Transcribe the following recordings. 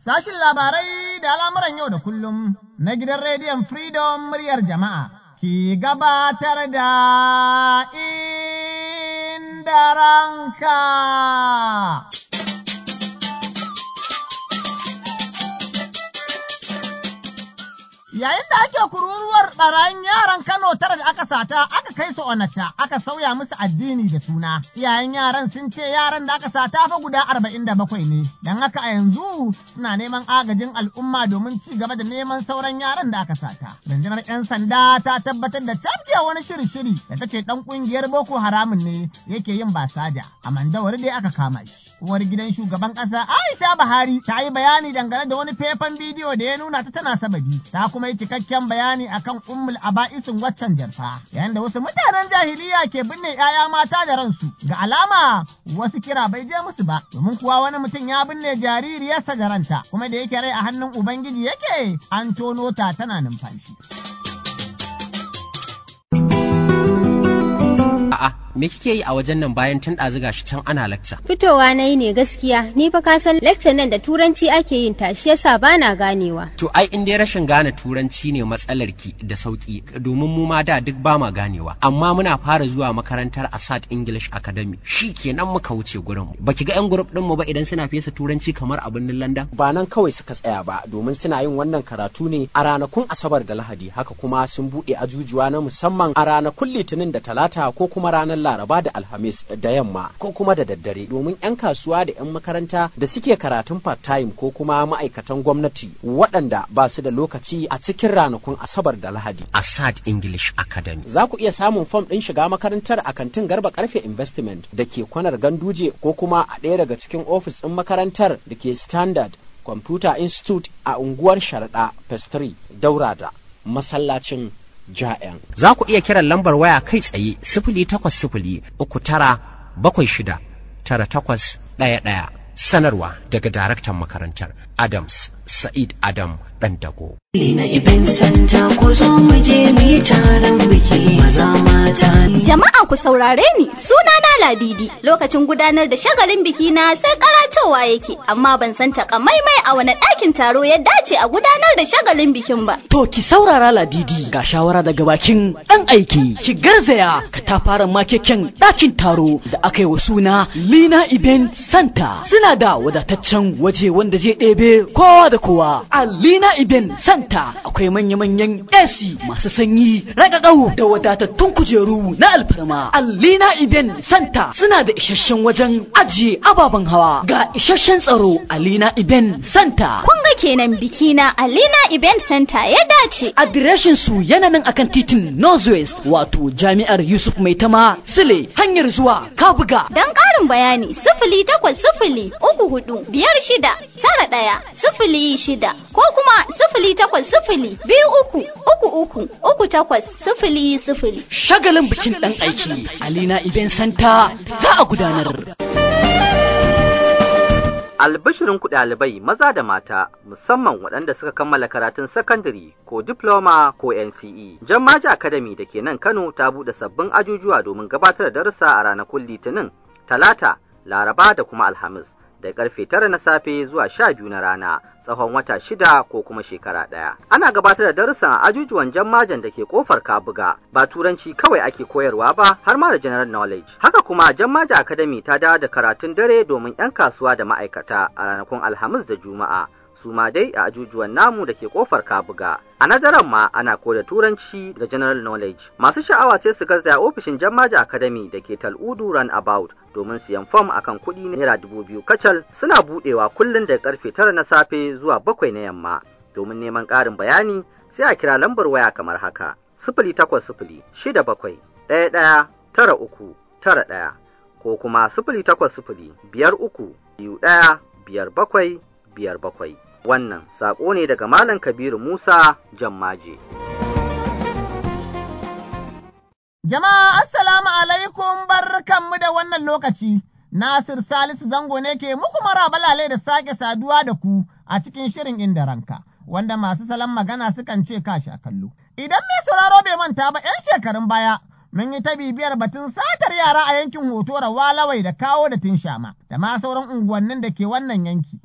Sashin labarai da al'amuran yau da kullum na gidan rediyon Freedom muryar jama'a ke gabatar da inda ranka. Yayin da ake kururuwar ɓarayin yaran Kano tara da aka sata aka kai su Onitsha aka sauya musu addini da suna. Iyayen yaran sun ce yaran da aka sata fa guda arba'in da bakwai ne, don haka a yanzu suna neman agajin al'umma domin ci gaba da neman sauran yaran da aka sata. Rundunar 'yan sanda ta tabbatar da cafke wani shiri-shiri da ta ce ɗan ƙungiyar Boko Haramun ne yake yin basaja. A mandawari dai aka kama shi. Uwar gidan shugaban ƙasa Aisha Buhari ta yi bayani dangane da wani faifan bidiyo da ya nuna ta tana sababi. Ta kuma yi cikakken bayani akan ummul aba'isin waccan jarfa. Yayin da wasu mutanen jahiliya ke binne 'ya'ya mata da ransu. Ga alama wasu kira bai je musu ba. Domin kuwa wani mutum ya binne jaririyarsa da ranta. Kuma da yake rai a hannun Ubangiji yake an tono ta tana numfashi. A'a, me kike yi a wajen nan bayan tun ɗazu gashi can ana lakca? Fitowa na yi ne gaskiya, ni fa ka san lecture nan da turanci ake yin ta, shi yasa bana ganewa. To ai in dai rashin gane turanci ne matsalar ki da sauki domin mu ma da duk ba ma ganewa. Amma muna fara zuwa makarantar Asad English Academy. Shi kenan muka wuce gurin. Baki ga yan group din mu ba idan suna fesa turanci kamar a birnin London? Ba nan kawai suka tsaya ba domin suna yin wannan karatu ne a ranakun Asabar da Lahadi haka kuma sun buɗe ajujuwa na musamman a ranakun Litinin da Talata ko kuma ranar Laraba da Alhamis da yamma ko kuma da daddare domin 'yan kasuwa da 'yan makaranta da suke karatun part-time ko kuma ma'aikatan gwamnati waɗanda ba su da lokaci a cikin ranakun Asabar da Lahadi. Asad English Academy. Za ku iya samun fom ɗin shiga makarantar a kantin Garba Karfe Investment da ke kwanar Ganduje ko kuma a ɗaya daga cikin ofis ɗin makarantar da ke Standard Computer Institute a unguwar Sharaɗa Pestry Daura da masallacin ja'yan. Za ku iya kiran lambar waya kai tsaye sifili takwas sifili uku tara bakwai shida tara takwas ɗaya ɗaya. Sanarwa daga daraktan makarantar Adams Sa'id Adam Ɗandago. na Ibn Santa ku zo mu je mu yi taron biki maza mata. Jama'a ku saurare ni sunana Ladidi lokacin gudanar da shagalin biki na sai karatowa yake amma ban san takamaimai a wani ɗakin taro ya dace a gudanar da shagalin bikin ba. To ki saurara Ladidi ga shawara daga bakin ɗan aiki ki garzaya ka ta fara makeken ɗakin taro da aka yi wa suna Lina Ibn Santa suna da wadataccen waje wanda zai ɗebe kowa da kowa a Lina Ibn Santa akwai manya-manyan AC masu sanyi ragagau da wadatattun kujeru na alfarma a Lina Ibn Santa suna da isasshen wajen ajiye ababen hawa ga isasshen tsaro a Lina Ibn Santa Kun ga kenan biki na Alina Event Center ya dace. adireshin su yana nan akan titin Northwest wato jami'ar Yusuf Maitama Sule hanyar zuwa Kabuga Don ƙarin bayani sifili takwas sifili uku hudu biyar shida tara ɗaya sifili shida ko kuma sifili takwas sifili biyu uku uku uku uku takwas sifili sifili. shagalin bikin ɗan aiki Alina Ibn Santa za a gudanar. Albishirin ku ɗalibai maza da mata musamman waɗanda suka kammala karatun sakandare ko diploma ko NCE. Jammaji Academy da ke nan Kano ta buɗe sabbin ajujuwa domin gabatar da darussa a ranakun Litinin, Talata, Laraba da kuma Alhamis. Da karfe tara na safe zuwa sha biyu na rana tsawon wata shida ko kuma shekara ɗaya. Ana gabatar da darussan a ajujuwan jammajan da ke kofar Kabuga ba turanci kawai ake koyarwa ba har ma da general knowledge. Haka kuma jammaja academy ta dawo da karatun dare domin 'yan kasuwa da ma'aikata a ranakun Alhamis da Juma'a. su ma dai a ajujuwan namu da ke kofar kabuga a nadaran ma ana koda turanci da general knowledge masu sha'awa sai su garzaya ofishin jammaja academy da ke tal'udu run about domin siyan fom akan kuɗi naira dubu biyu kacal suna buɗewa kullum da karfe tara na safe zuwa bakwai na yamma domin neman ƙarin bayani sai a kira lambar waya kamar haka sifili takwas sifili shida bakwai ɗaya ɗaya tara uku tara ɗaya ko kuma sifili takwas sifili biyar uku biyu ɗaya biyar bakwai biyar bakwai wannan saƙo ne daga Malam Kabiru Musa Jammaje. Jama'a assalamu alaikum barkanmu da wannan lokaci. Nasir Salisu Zango ne ke muku marabalale da sake saduwa da ku a cikin shirin inda ranka, wanda masu salon magana sukan ce kashi a kallo. Idan mai sauraro bai manta ba 'yan shekarun baya, mun yi ta bibiyar batun satar yara a yankin hoto walawai da kawo da tinshama, da ma sauran unguwannin da ke wannan yanki.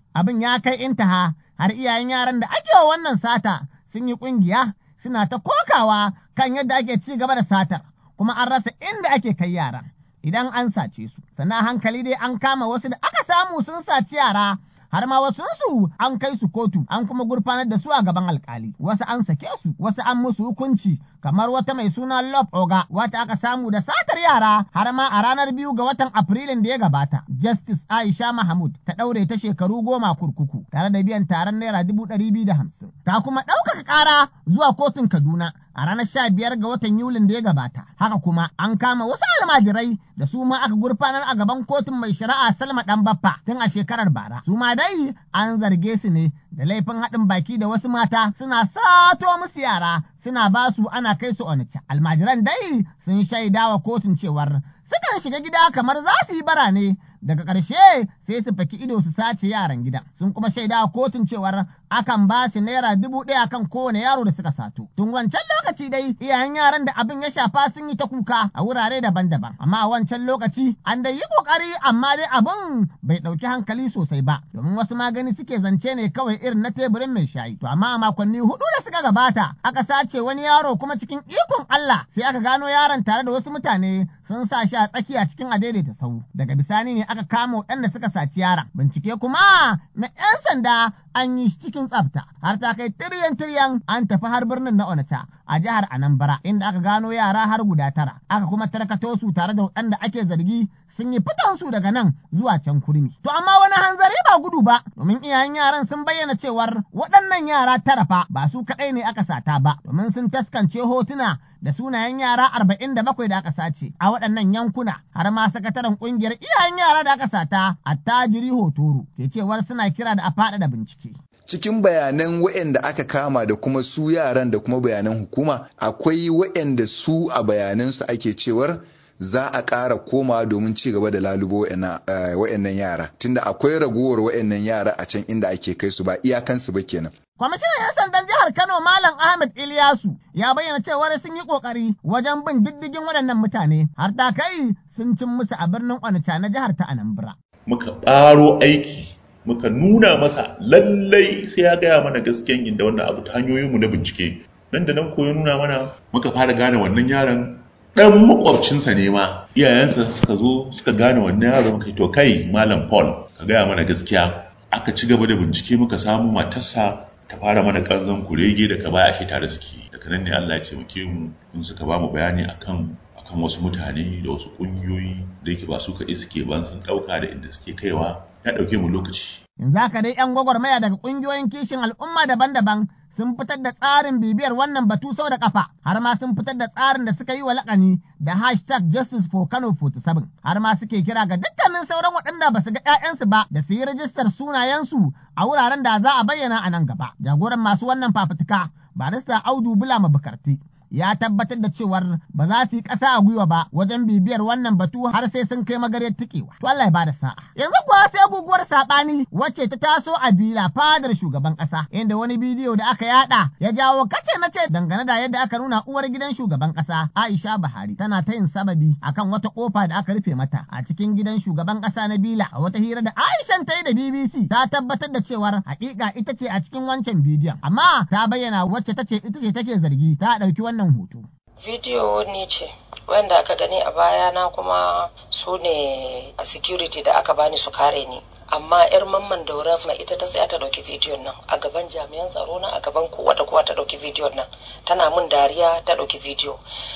abin ya kai intaha har iyayen yaran da ake wa wannan sata sun yi ƙungiya suna ta kokawa kan yadda ake ci gaba da satar kuma an rasa inda ake kai yaran idan an sace su sannan hankali dai an kama wasu da aka samu sun saci yara har ma wasu su an kai su kotu an kuma gurfanar da su a gaban alkali wasu an sake su wasu an musu hukunci kamar wata mai suna Love Oga wata aka samu da satar yara har ma a ranar biyu ga watan Afrilun da ya gabata Justice Aisha Mahmud ta ɗaure ta shekaru goma kurkuku tare da biyan taron naira dubu ɗari biyu da hamsin ta kuma ɗaukaka ƙara zuwa kotun Kaduna a ranar sha biyar ga watan Yulin da ya gabata. Haka kuma an kama wasu almajirai da su ma aka gurfanar a gaban kotun mai shari'a Salma ɗan Baffa tun a shekarar bara. Su ma dai an zarge su ne da laifin haɗin baki da wasu mata suna sato musu yara suna ba su ana kai su onitsha. Almajiran dai sun shaida wa kotun cewar sukan shiga gida kamar za su yi bara ne daga ƙarshe sai su faki ido su sace yaran gidan sun kuma shaida a kotun cewar akan ba su naira dubu ɗaya kan kowane yaro da suka sato tun wancan lokaci dai iyayen yaran da abin ya shafa sun yi ta kuka a wurare daban-daban amma a wancan lokaci an dai yi ƙoƙari amma dai abin bai ɗauki hankali sosai ba domin wasu magani suke zance ne kawai irin na teburin mai shayi to amma a makonni hudu da suka gabata aka sace wani yaro kuma cikin ikon Allah sai aka gano yaron tare da wasu mutane sun sa shi a tsakiya cikin adaidaita sau daga bisani ne aka kama waɗanda suka saci yaron. Bincike kuma na 'yan sanda an yi cikin tsafta har ta kai tiryan tiryan an tafi har birnin na Onitsha a jihar Anambra inda aka gano yara har guda tara. Aka kuma tarkato su tare da waɗanda ake zargi sun yi fitan su daga nan zuwa can kurmi. To amma wani hanzari ba gudu ba domin iyayen yaran sun bayyana cewar waɗannan yara tara fa ba su kaɗai ne aka sata ba domin sun taskance hotuna da sunayen yara arba'in da bakwai da aka sace a waɗannan yankuna har ma sakataren ƙungiyar iyayen yara da aka sata attajiri hotoro ke cewar suna kira da a faɗaɗa bincike. cikin bayanan waɗanda aka kama da kuma su yaran da kuma bayanan hukuma akwai waɗanda su a bayanansu ake cewar za a ƙara koma domin ci gaba da lalubo wa'annan yara tunda akwai ragowar wa'annan yara a can inda ake kai su ba iyakansu ba kenan Kwamishinan 'yan sandan jihar Kano Malam Ahmed Ilyasu ya bayyana cewar sun yi ƙoƙari wajen bin diddigin waɗannan mutane har ta kai sun cin musu a birnin Onitsha na jihar ta Anambra. Muka ɓaro aiki muka nuna masa lallai sai ya gaya mana gaskiyan inda wannan abu ta hanyoyinmu na bincike nan da nan ko ya nuna mana muka fara gane wannan yaron dan makwabcinsa ne ma iyayensa suka zo suka gane wannan yaron kai to kai malam paul ka gaya mana gaskiya aka ci gaba da bincike muka samu matarsa ta fara mana kanzon kurege daga baya ashe tare suke daga nan ne Allah ya taimake mu in suka ba mu bayani akan akan wasu mutane da wasu kungiyoyi da yake ba su kaɗai suke ban sun ɗauka da inda suke kaiwa ya ɗauke mu lokaci Yanzu haka dai 'yan gwagwarmaya daga ƙungiyoyin kishin al'umma daban-daban sun fitar da tsarin bibiyar wannan batu sau da kafa har ma sun fitar da tsarin da suka yi wa lakani da hashtag justice for Kano 47 har ma suke kira ga dukkanin sauran waɗanda ba su ga 'ya'yansu ba da su yi rajistar sunayensu a wuraren da za a bayyana a nan gaba. Jagoran masu wannan fafutuka barista Audu Bulama Bukarti ya tabbatar da cewar ba za su yi ƙasa a gwiwa ba wajen bibiyar wannan batu har sai sun kai magaryar tikewa. To Allah ya bada sa'a. Yanzu kuwa sai guguwar saɓani wacce ta taso a bila fadar shugaban ƙasa inda wani bidiyo da aka yada ya jawo kace na ce dangane da yadda aka nuna uwar gidan shugaban ƙasa Aisha Buhari tana ta yin sababi akan wata kofa da aka rufe mata a cikin gidan shugaban ƙasa na bila a wata hira da Aishan ta yi da BBC ta tabbatar da cewar hakika ita ce a cikin wancan bidiyon amma ta bayyana wacce ta ce ita ce take zargi ta ɗauki wannan wannan hoto. Bidiyo ni ce wanda aka gani a baya na kuma su ne a security da aka bani su kare ni. Amma 'yar mamman daura na ita ta tsaya ta ɗauki bidiyon nan a gaban jami'an tsaro na a gaban kowa da kowa ta ɗauki bidiyon nan tana mun dariya ta ɗauki bidiyo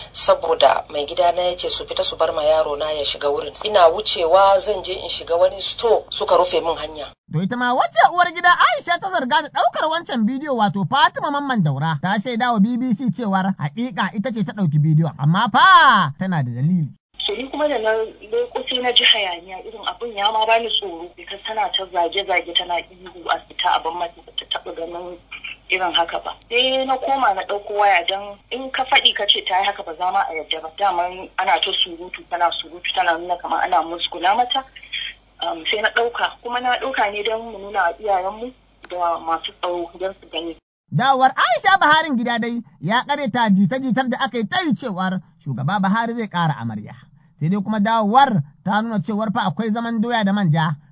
saboda mai gida na ya ce su fita su bar ma yaro na ya shiga wurin ina wucewa zan je in shiga wani sto suka rufe min hanya To ita ma wacce uwar gida Aisha ta zarga da ɗaukar wancan bidiyo wato Fatima Mamman Daura ta shaida wa BBC cewar haƙiƙa ita ce ta ɗauki bidiyon amma fa tana da dalili. so ni kuma da na leko sai na ji hayaniya irin abin ya ma bani tsoro because tana ta zage-zage tana ihu a fita abin mata ta taɓa ganin irin haka ba sai na koma na ɗauko waya don in ka faɗi ka ce ta yi haka ba za ma a yadda ba daman ana ta surutu tana surutu tana nuna kamar ana musguna mata sai na ɗauka kuma na ɗauka ne don mu nuna iyayenmu da masu tsaro don su gani Dawowar Aisha Baharin gida dai ya ta jita-jitar da aka yi ta yi cewar shugaba Buhari zai ƙara amarya. Sai dai kuma dawowar ta nuna cewar fa akwai zaman doya da manja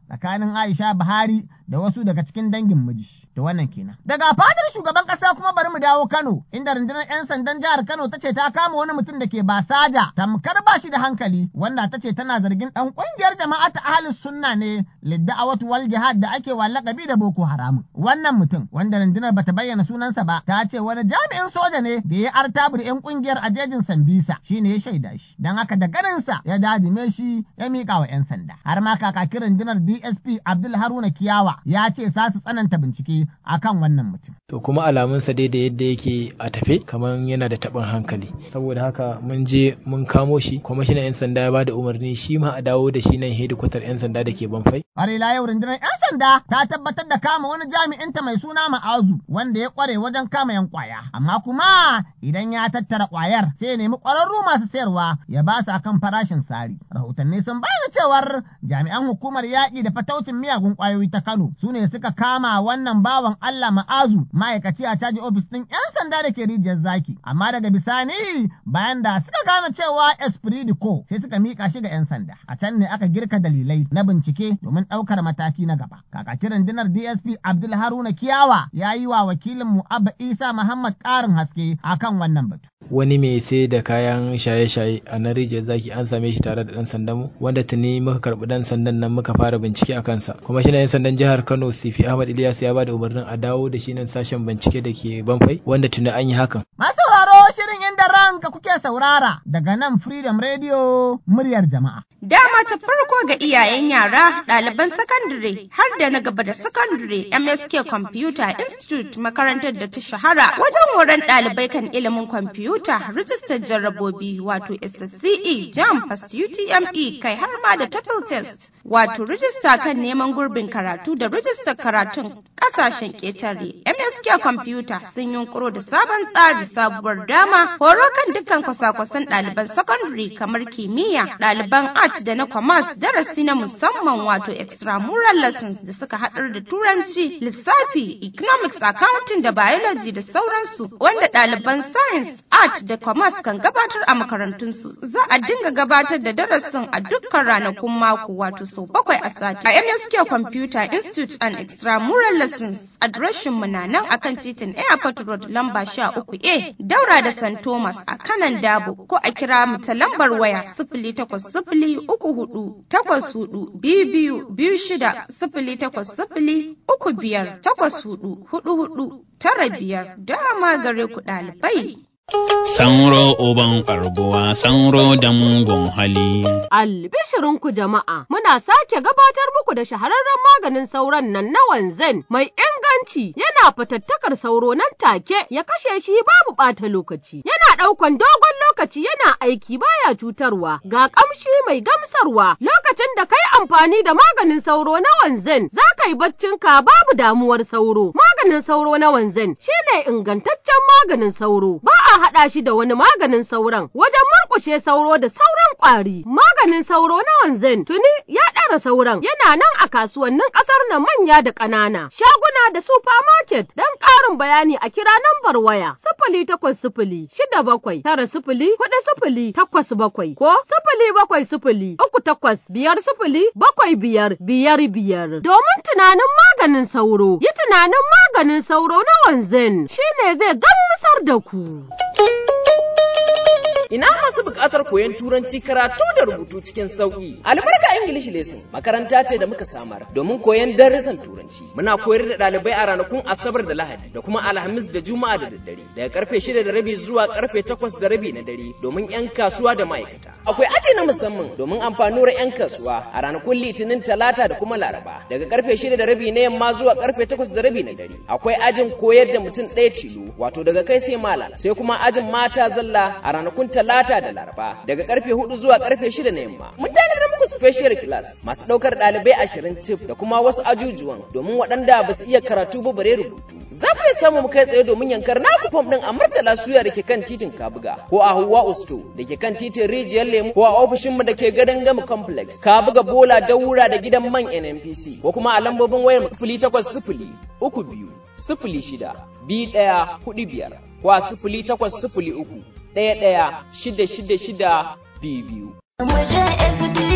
tsakanin Aisha Buhari da wasu daga cikin dangin miji. Da wannan kenan. Daga fadar shugaban ƙasa kuma bari mu dawo Kano inda rundunar 'yan sandan jihar Kano ta ce ta kama wani mutum da ke basaja tamkar ba shi da hankali wanda ta ce tana zargin ɗan ƙungiyar jama'a ta ahalus sunna ne lidda'awatu wal jihad da ake wa lakabi da Boko Haram. Wannan mutum wanda rundunar bata bayyana sunansa ba ta ce wani jami'in soja ne da ya artabur 'yan ƙungiyar a jejin Sambisa shine ya shaida shi. Don haka da ganinsa ya dadime shi ya miƙa wa 'yan sanda. Har ma kakakin rundunar DSP Abdul Haruna Kiyawa ya ce za su tsananta bincike akan wannan mutum. To kuma alamunsa dai da yadda yake a tafe kamar yana da taɓin hankali. Saboda haka mun je mun kamo shi kwamishinan 'yan sanda ya ba da umarni shi ma a dawo da shi nan hedikwatar 'yan sanda da ke banfai. Farila yau rundunar 'yan sanda ta tabbatar da kama wani jami'inta mai suna Ma'azu wanda ya kware wajen kama 'yan kwaya. Amma kuma idan ya tattara kwayar sai ya nemi kwararru masu sayarwa ya ba su akan farashin sari. Rahotanni sun bayyana cewar jami'an hukumar yaƙi da fataucin miyagun kwayoyi ta Kano su ne suka kama wannan bawan Allah Ma'azu ma'aikaci a caji ofis ɗin 'yan sanda da ke rijiyar zaki. Amma daga bisani bayan da suka gane cewa Esprit Co sai suka mika shi ga 'yan sanda. A can ne aka girka dalilai na bincike domin ɗaukar mataki na gaba. Kakakin rundunar DSP Abdul Haruna Kiyawa ya yi wa wakilin mu Abba Isa Muhammad ƙarin haske akan wannan batu. Wani mai sai da kayan shaye-shaye a nan rijiyar zaki an same shi tare da ɗan sandan mu wanda tuni muka karɓi ɗan sandan nan muka fara bincike a kansa. Kuma shi 'yan sandan jihar Kano Sifi Ahmad Ilyas ya ba da umarnin a dawo da shi nan sashen bincike da ke Banfai wanda tuni an yi hakan. Masu sauraro shirin inda ranka kuke saurara daga nan Freedom Radio muryar jama'a. Dama ta farko ga iyayen yara, ɗaliban sakandare har da na gaba da sakandare MSK Computer Institute makarantar da ta shahara wajen horon ɗalibai kan ilimin kwamfuta, rijistar jarrabobi wato SSCE, JAM, Fast UTME kai har ma da TOEFL test wato rijista kan neman gurbin karatu da rijistar karatun ƙasashen ƙetare. MSK Computer sun yunkuro da sabon tsari sabuwar dama horo kan dukkan kwasa-kwasan ɗaliban sakandare kamar kimiyya, ɗaliban art da na commerce darasi na musamman wato extramural lessons da suka haɗar da turanci, lissafi, economics, accounting da biology da sauransu wanda ɗaliban science, art da commerce kan gabatar a makarantunsu. Za a dinga gabatar da darasin a dukkan ranakun mako wato sau bakwai a sati. A MSK Computer Institute and Extramural Lessons adireshin mu na nan akan titin Airport Road lamba sha uku A daura da St. Thomas a kanan Dabo ko a kira mu ta lambar waya sifili takwas sifili uku hudu takwas hudu biyu biyu biyu shida sifili takwas sifili uku biyar takwas hudu hudu hudu tara biyar dama gare ku ɗalibai. Sanro uban karbuwa, sanro da mugun hali. Albishirinku jama'a, muna sake gabatar muku da shahararren maganin sauron nan na wanzan mai inganci yana fatattakar sauro nan take ya kashe shi babu ɓata lokaci. Yana ɗaukan dogon lokaci yana aiki baya cutarwa, ga ƙamshi mai gamsarwa lokacin da kai amfani da maganin sauro na wanzan za ka yi baccinka babu damuwar sauro. Maganin sauro na wanzan shine ingantaccen maganin sauro. Ba a haɗa shi da wani maganin sauron wajen murƙushe sauro da sauran ƙwari. Maganin sauro na wanzan tuni ya ɗara sauran yana nan a kasuwannin ƙasar na manya da ƙanana. Shaguna da supermarket don ƙarin bayani a kira nambar waya sifili takwas sifili shida bakwai tara sifili huɗu sifili takwas bakwai ko sifili bakwai sifili uku takwas biyar sifili bakwai biyar biyar biyar. Domin tunanin maganin sauro yi tunanin maganin sauro na wanzan shine zai gamsar da ku. Ina masu buƙatar koyon turanci karatu da rubutu cikin sauƙi. Albarka English Lesson makaranta ce da muka samar domin koyon darussan turanci. Muna koyar da ɗalibai a ranakun Asabar da Lahadi da kuma Alhamis da Juma'a da daddare daga karfe shida da rabi zuwa karfe takwas da rabi na dare domin 'yan kasuwa da ma'aikata. Akwai aji na musamman domin amfanuwar 'yan kasuwa a ranakun Litinin Talata da kuma Laraba daga karfe shida da rabi na yamma zuwa karfe takwas da rabi na dare. Akwai ajin koyar da mutum ɗaya tilo wato daga kai sai malam sai kuma ajin mata zalla a ranakun talata da laraba daga karfe hudu zuwa karfe shida na yamma mun tanadar muku special class masu daukar dalibai ashirin tif da kuma wasu ajujuwan domin waɗanda ba su iya karatu ba bare rubutu za ku iya samu mu kai tsaye domin yankar naku fom din a murtala suya da ke kan titin kabuga ko a huwa usto da ke kan titin rijiyar lemu ko a ofishin mu da ke gadon gama complex kabuga bola daura da gidan man nnpc ko kuma a lambobin wayar sifili takwas sifili uku biyu sifili shida biyu ɗaya hudu biyar ko a sifili takwas sifili uku ɗaya ɗaya shida shida shida biyu biyu. Mu je SDS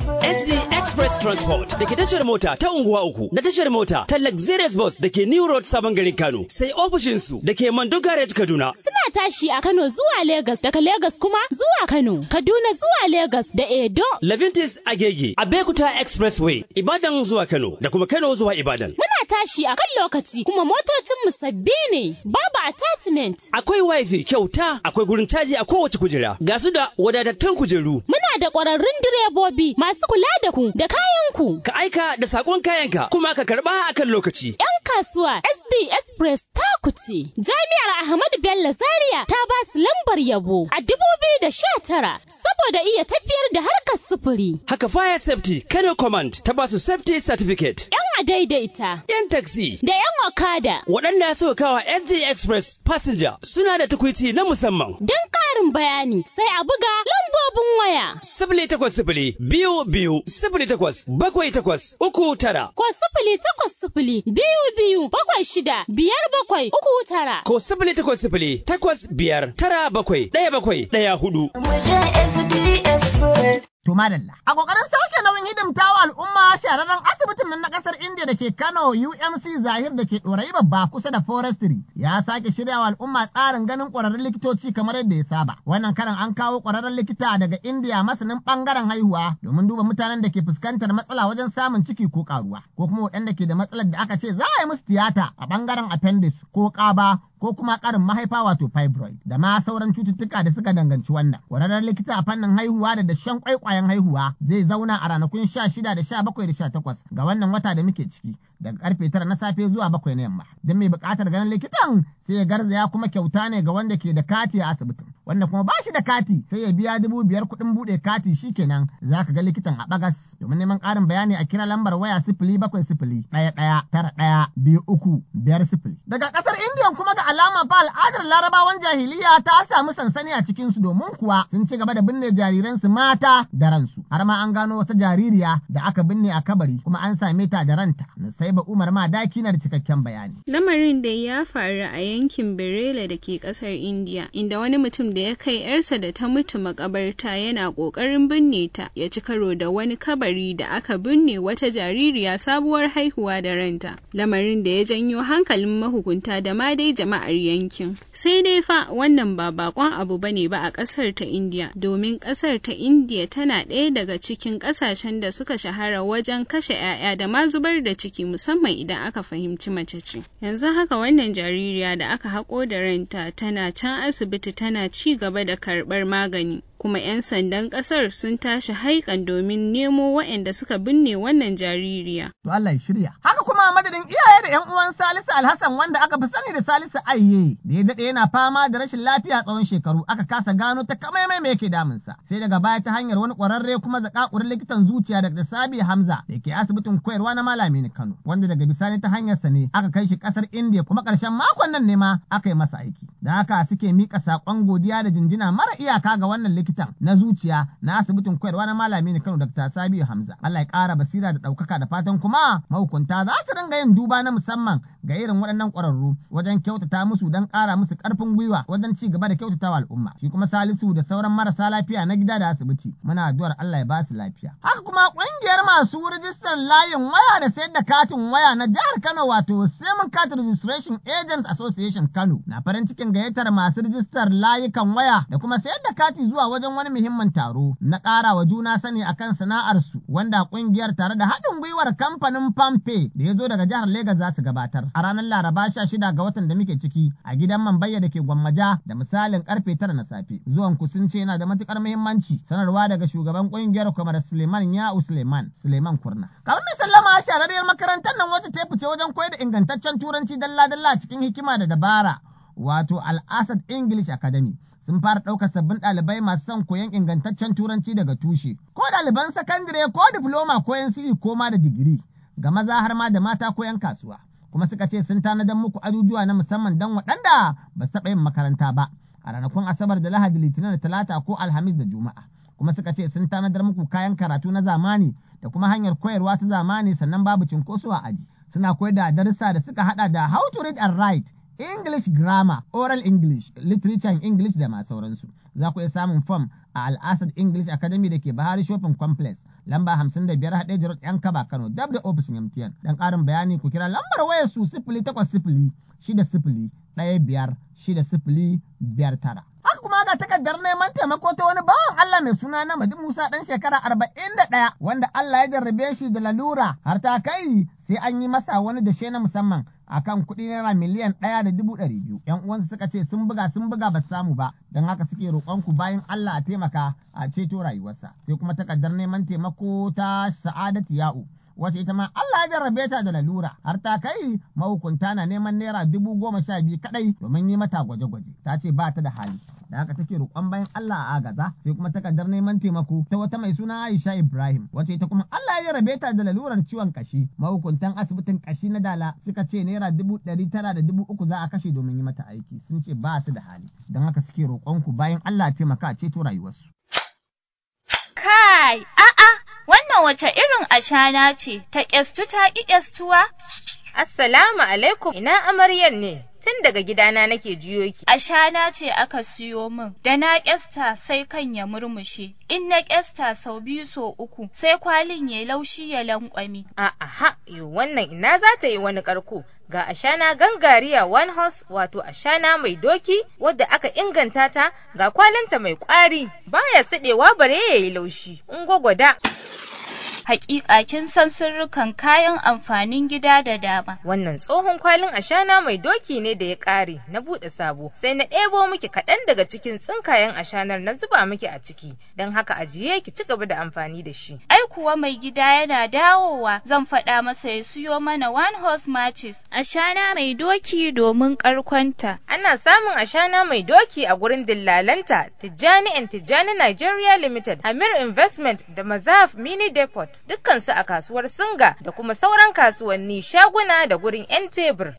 SG Express Transport da ke tashar mota ta unguwa uku da tashar mota ta Luxurious Bus da ke New Road Sabon Garin Kano sai ofishinsu da ke Mando Garage Kaduna. Suna tashi a Kano zuwa Legas daga Legas kuma zuwa Kano, Kaduna zuwa Legas da Edo. Levintis Agege, Abekuta Expressway, Ibadan zuwa Kano da kuma Kano zuwa Ibadan. Muna tashi a kan lokaci kuma motocinmu sabbi ne, babu attachment. Akwai wifi kyauta, akwai gurin caji a kowace kujera, ga su da wadatattun kujeru. Muna da ƙwararrun direbobi masu kula da ku da kayanku. Ka aika da sakon kayanka kuma ka karɓa akan lokaci. 'Yan kasuwa SD Express ta kuce. Jami'ar Ahmadu Bello Zaria ta ba su lambar yabo a dubu biyu da sha tara saboda iya tafiyar da harkar sufuri. Haka Fire Safety Kano Command ta ba su Safety Certificate. 'Yan adaidaita. 'Yan taxi. Da 'yan okada. Waɗanda suka kawa SD Express Passenger suna da tukwici na musamman. Don ƙarin bayani sai a buga lambobin waya. Sifili takwas sifili biyu biyu sifili takwas bakwai takwas uku tara. Ko sifili takwas sifili biyu biyu bakwai shida biyar bakwai uku tara. Ko sifili takwas sifili takwas biyar tara bakwai ɗaya bakwai ɗaya hudu. To madalla. A kokarin sauke nauyin hidimtawa al'umma shahararren asibitin nan na kasar India da ke Kano UMC Zahir da ke ɗorayi babba kusa da Forestry ya sake shiryawa al'umma tsarin ganin ƙwararrun likitoci kamar yadda ya saba. Wannan karan an kawo ƙwararren likita daga India masanin ɓangaren haihuwa domin duba mutanen da ke fuskantar matsala wajen samun ciki ko ƙaruwa ko kuma waɗanda ke da matsalar da aka ce za a yi musu tiyata a ɓangaren appendix ko ƙaba ko kuma ƙarin mahaifa wato fibroid da ma sauran cututtuka da suka danganci wannan. Ƙwararren likita a fannin haihuwa da dashen kwaikwayon haihuwa zai zauna a ranakun sha shida da sha bakwai da sha takwas ga wannan wata da muke ciki daga karfe tara na safe zuwa bakwai na yamma. Don mai buƙatar ganin likitan sai ya garzaya kuma kyauta ne ga wanda ke da kati a asibitin. Wanda kuma ba shi da kati sai ya biya dubu biyar kuɗin buɗe kati shikenan za ka ga likitan a bagas. Domin neman ƙarin bayani a kira lambar waya sifili bakwai sifili ɗaya ɗaya tara ɗaya biyu uku biyar sifili. Daga ƙasar Indiya kuma ga alama fa al'adar larabawan jahiliya ta samu sansani a cikinsu domin kuwa sun ci gaba da binne jariransu mata da ransu har ma an gano wata jaririya da aka binne a kabari kuma an same ta da ranta ba umar ma daki na da cikakken bayani lamarin da ya faru a yankin berela da ke kasar india inda wani mutum da ya kai yarsa da ta mutu makabarta yana kokarin binne ta ya ci karo da wani kabari da aka binne wata jaririya sabuwar haihuwa da ranta lamarin da ya janyo hankalin mahukunta da ma dai jama'ar yankin sai dai fa wannan ba bakon abu bane ba a kasar ta india domin kasar ta india tana ɗaya daga cikin ƙasashen da suka shahara wajen kashe 'ya'ya da ma zubar da ciki musamman idan aka fahimci mace ce yanzu haka wannan jaririya da aka haƙo da ranta tana can asibiti tana ci gaba da karɓar magani kuma 'yan sandan ƙasar sun tashi haikan domin nemo waɗanda suka binne wannan jaririya. To Allah ya shirya. Haka kuma madadin iyaye da 'yan uwan Salisu Alhassan wanda aka fi sani da Salisu Ayye da ya daɗe yana fama da rashin lafiya tsawon shekaru aka kasa gano ta kamaimai me yake damunsa. Sai daga baya ta hanyar wani ƙwararre kuma zakakurin likitan zuciya daga Sabi Hamza da ke asibitin koyarwa na Malami Kano wanda daga bisani ta hanyarsa ne aka kai shi ƙasar Indiya kuma ƙarshen makon nan ne ma aka yi masa aiki. Da haka suke miƙa saƙon godiya da jinjina mara iyaka ga wannan likitan na zuciya na asibitin koyarwa na malami ne Kano Dr. Sabiu Hamza. Allah ya ƙara basira da ɗaukaka da fatan kuma mahukunta za su dinga yin duba na musamman ga irin waɗannan ƙwararru wajen kyautata musu don ƙara musu ƙarfin gwiwa wajen ci gaba da kyautatawa al'umma. Shi kuma Salisu da sauran marasa lafiya na gida da asibiti muna addu'ar Allah ya ba su lafiya. Haka kuma ƙungiyar masu rijistar layin waya da sayar da katin waya na jihar Kano wato Semen Card Registration Agents Association Kano na farin cikin gayyatar masu rijistar layukan waya da kuma sayar da kati zuwa wajen wani muhimmin taro na ƙara wa juna sani akan sana'arsu wanda ƙungiyar tare da haɗin gwiwar kamfanin Pampe da ya zo daga jihar Legas za su gabatar a ranar Laraba sha shida ga watan da muke ciki a gidan Mambayya da ke Gwammaja da misalin karfe tara na safe. Zuwan ku sun ce yana da matukar muhimmanci sanarwa daga shugaban ƙungiyar Kwamar Suleiman Ya'u Suleiman Suleiman Kurna. Kamar mai sallama shahararriyar makarantar nan wacce ta fice wajen koyar da ingantaccen turanci dalla-dalla cikin hikima da dabara wato Al-Asad English Academy. sun fara ɗaukar sabbin ɗalibai masu son koyon ingantaccen turanci daga tushe, ko ɗaliban sakandire ko difloma ko NCE ko ma da digiri, ga maza har ma da mata ko 'yan kasuwa. Kuma suka ce sun tanadar muku ajujuwa na musamman don waɗanda ba su taɓa yin makaranta ba, a ranakun Asabar da Lahadi Litinin da Talata ko Alhamis da Juma'a. Kuma suka ce sun tanadar muku kayan karatu na zamani da kuma hanyar koyarwa ta zamani sannan babu cinkoso a aji. Suna koyar da darussa da suka haɗa da how to read and write, English grammar, oral English, literature and English da ma sauransu. Za ku iya samun fom a Al'asad English Academy da ke Bahari Shopping Complex, lamba 55 haɗe Road ‘yan kaba Kano, dab da ofishin MTN. Dan ƙarin bayani ku kira lambar wayar su sifili takwas sifili shida sifili ɗaya biyar shida sifili biyar tara. Haka kuma ga takardar neman taimako ta wani bawan Allah mai suna na Madi Musa ɗan shekara arba'in da ɗaya wanda Allah ya jarrabe shi da lalura har ta kai sai an yi masa wani dashe na musamman akan kuɗi naira miliyan ɗaya da dubu ɗari biyu. ‘Yan uwansa suka ce sun buga sun buga ba samu ba don haka suke roƙon ku bayan Allah a taimaka a ceto rayuwarsa. Sai kuma takardar neman taimako ta Sa'adatu Ya'u. wace ita ma Allah ya jarrabe ta da lalura har ta kai mahukunta na neman naira dubu goma sha biyu kadai domin yi mata gwaje-gwaje ta ce ba ta da hali da haka take roƙon bayan Allah a agaza sai kuma takardar neman taimako ta wata mai suna Aisha Ibrahim wace ita kuma Allah ya jarrabe ta da lalurar ciwon kashi mahukuntan asibitin kashi na Dala suka ce naira dubu ɗari tara da dubu uku za a kashe domin yi mata aiki sun ce ba su da hali don haka suke roƙon ku bayan Allah taimaka a ceto rayuwarsu. Kai, a'a, wannan wace irin ashana ce, ta ƙyastu ta ƙi ƙyastuwa? Assalamu alaikum, ina amaryan ne, tun daga gidana nake jiyo ki. Ashana ce aka siyo min, da na ƙyasta sai kan ya murmushe, in na ƙyasta sau biyu so uku, sai kwalin ya laushi ya lankwami. A'a, yo wannan ina za ta yi wani ƙarko. Ga ashana gangariya one horse wato ashana mai doki wadda aka inganta ta ga kwalinta mai ƙwari baya siɗewa bare ya yi laushi. In gwagwada. Hakika kin san sirrukan kayan amfanin gida da dama. Wannan tsohon kwalin ashana mai doki ne da ya ƙare na buɗe sabo sai na ɗebo miki kaɗan daga cikin tsinkayen ashanar na zuba miki a ciki don haka ajiye ki ci gaba da amfani da shi. Ai kuwa mai gida yana dawowa zan faɗa masa ya siyo mana one horse matches ashana mai doki domin ƙarkonta. Ana samun ashana mai doki a gurin dillalanta Tijjani and Tijjani Nigeria Limited, Amir Investment da Mazaf Mini Depot. dukkansu a kasuwar Singa da kuma sauran kasuwanni shaguna da gurin 'yan tebur.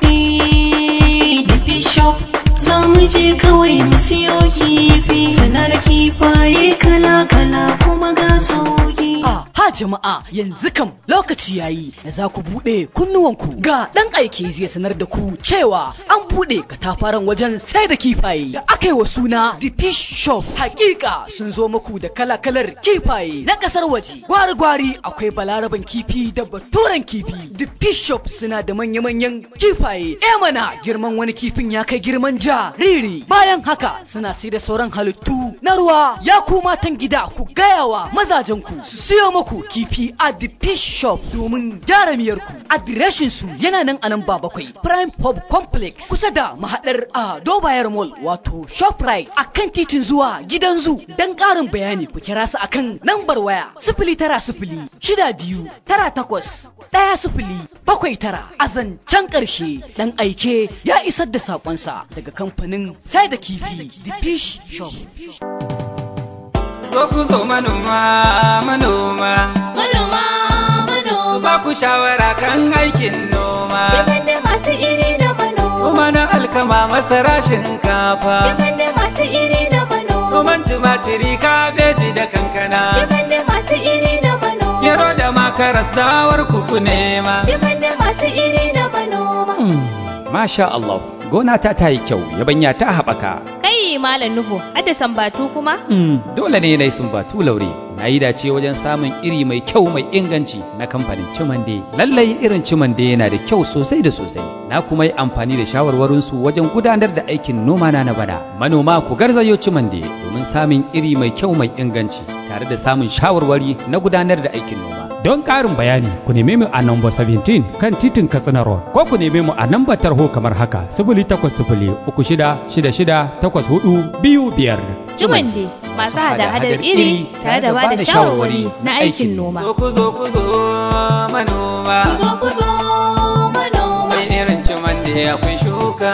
Bishop za mu je kawai mu siyo kifi suna da kifaye kala-kala kuma ga sauki. Ha jama'a yanzu kam lokaci yayi da za ku buɗe kunnuwanku ga ɗan aiki zai sanar da ku cewa an buɗe katafaren wajen sai da kifaye da aka yi wa suna The Fish Shop. Hakika sun zo muku da kala-kalar kifaye na ƙasar waje. Gwari-gwari akwai balaraban kifi da baturen kifi. The Fish Shop suna da manya-manyan kifaye. E mana girman wani kifin ya kai girman jariri. Bayan haka suna sai da sauran halittu na ruwa. Ya ku matan gida ku gayawa mazajenku su siyo muku kifi a the fish shop domin gyara miyarku. Adireshin su yana nan a nan ba bakwai Prime Pub Complex kusa da mahadar a Dobayar Mall wato Shoprite a kan titin zuwa gidan zu. Dan ƙarin bayani ku kira su akan lambar waya sifili tara sifili shida biyu tara takwas ɗaya sifili bakwai tara a zancen ƙarshe ɗan aike ya isar da saƙonsa daga kamfanin sai da kifi the fish shop. Zo ku zo manoma, manoma. Manoma, manoma. Ba ku shawara kan aikin noma. Shigar da masu iri da manoma. Noma na alkama masara shinkafa. Shigar da masu iri da manoma. Noman tumatiri kabeji da kankana. Shigar da masu iri da manoma. Gero da makaras dawar kuku nema. Shigar da masu iri da manoma. Masha Allah, gona ta ta yi kyau, yabanya ta haɓaka. Kai Malam Nuhu, hadda sambatu kuma? Mm, dole ne na yi sumbatu laure. Na yi dace wajen samun iri mai kyau mai inganci na kamfanin Cimande. Lallai irin Cimande yana da kyau sosai da sosai. Na kuma yi amfani da shawarwarinsu wajen gudanar da aikin noma na na bana. Manoma ku garzayo Cimande domin samun iri mai kyau mai inganci tare da samun shawarwari na gudanar da aikin noma. Don ƙarin bayani ku neme mu a namba 17 kan titin Katsina Road ko ku neme mu a namba tarho kamar haka 0800 3666 84 biyu biyar. Jumande masu hada-hadar iri tare da bada shawarwari na aikin noma. Zo ku zo ku zo manoma. Ku zo ku zo manoma. Sai irin cimande akwai shuka.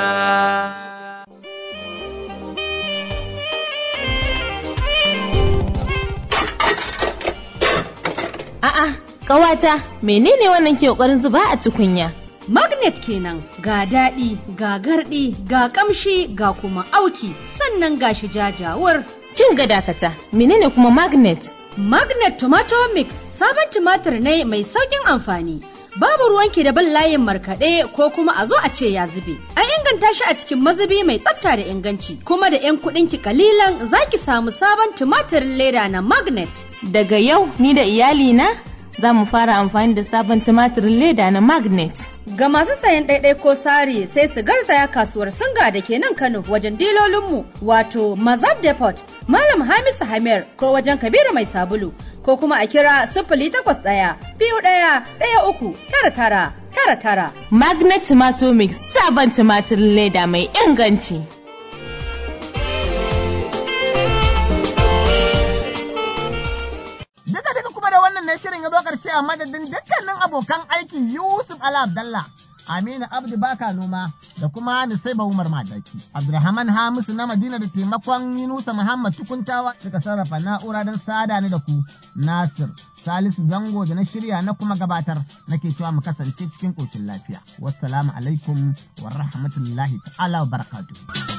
A'a, ƙawata, menene wannan ke ƙoƙarin zuba a tukunya? Magnet kenan ga daɗi, ga garɗi, ga ƙamshi, ga kuma auki, sannan ga shi jajawar. Kin ga dakata, menene kuma magnet? Magnet Tomato Mix sabon tumatir ne mai sauƙin amfani. Babu ruwanki da bin layin markaɗe ko kuma a zo a ce ya zube. Ai inganta shi a cikin mazubi mai tsafta da inganci kuma da 'yan kuɗin ki kalilan za ki samu sabon tumatirin leda na magnet. Daga yau ni da iyalina za mu fara amfani da sabon tumatirin leda na magnet. Ga masu sayan ɗaiɗai ko sari sai su garzaya kasuwar singa da ke nan Kano wajen dilolinmu wato Mazab Depot, Malam Hamisu Hamir ko wajen Kabiru Mai Sabulu ko kuma a kira sifili takwas ɗaya biyu ɗaya ɗaya uku tara tara tara tara. Magnet Tomato Mix sabon tumatirin leda mai inganci. Duka duka kuma da wannan ne shirin ya zo ƙarshe a madadin dukkanin abokan aiki Yusuf Ala Abdallah, Aminu Abdu Baka Noma da kuma Nusaiba Umar Madaki. Abdulrahman Hamisu na Madina da taimakon Yunusa Muhammad Tukuntawa suka sarrafa na'ura don sada ni da ku Nasir. Salisu Zango da na shirya na kuma gabatar nake cewa mu kasance cikin ƙoshin lafiya. Wassalamu alaikum wa rahmatullahi ta'ala wa barakatuh.